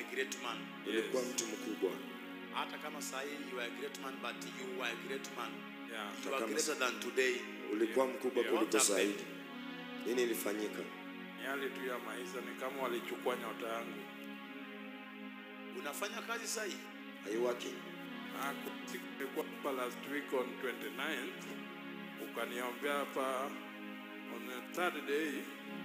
a great man. ulikuwa mtu mkubwa Hata kama saa hii you are a great man but you were a great man. Yeah. You are Kama- greater than today. ulikuwa mkubwa Yeah. kuliko What happened? zaidi nini ilifanyika Ni hali tu ya maisha, ni kama walichukua nyota yangu. Unafanya kazi saa hii? Are you working? Ah, siku nilikuwa hapa last week on 29th, ukaniombea hapa on the third day,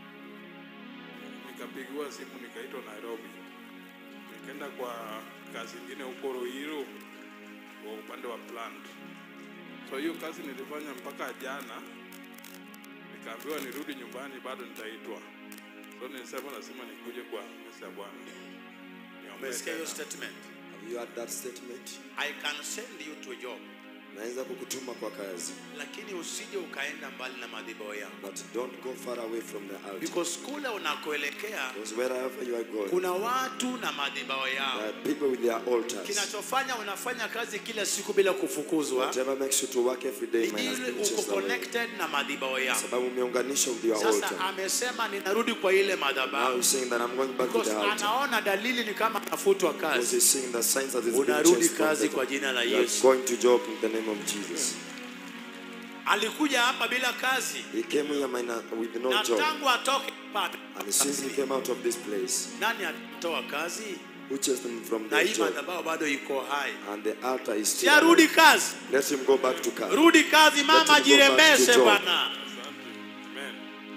nikapigiwa simu nikaitwa Nairobi, nikaenda kwa kazi ingine huko Ruiru kwa upande wa plant. So hiyo kazi nilifanya mpaka jana, nikaambiwa nirudi nyumbani, bado nitaitwa. So nilisema lazima nikuje kwa mesa ya Bwana niombee Umesikia hiyo tena. statement? Have you heard that statement? I can send you to a job. naweza kukutuma kwa kazi Lakini usije ukaenda mbali na madhabahu yangu. but don't go far away from the altar Because kule unakoelekea because wherever you are going kuna watu na madhabahu yao. there are people with their altars Kinachofanya unafanya kazi kila siku bila kufukuzwa whatever makes you to work every day ni minus ile being uko chased away connected na madhabahu yao. sababu umeunganisha with your Sasa altar amesema ninarudi kwa ile now madhabahu he's saying that I'm going back to because the altar anaona dalili ni kama anafutwa because kazi. he's seeing the signs that he's being Unarudi chased from kazi the kwa jina la You are Yesu. going to job in the name of Jesus Alikuja hapa bila kazi he came here minus, with no na job tangu atoke hapa, and since he came out of this place nani alitoa kazi? who chased him from Na the hii job madhabahu bado iko hai. and the altar is still Siarudi alive. kazi, let him go back to car rudi kazi mama, Let him go back to jirembeshe job. bwana. Asante. Amen.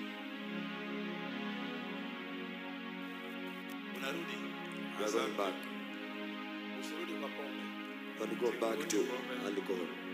Unarudi, we are going back usirudi kwa pombe. and go back to alcohol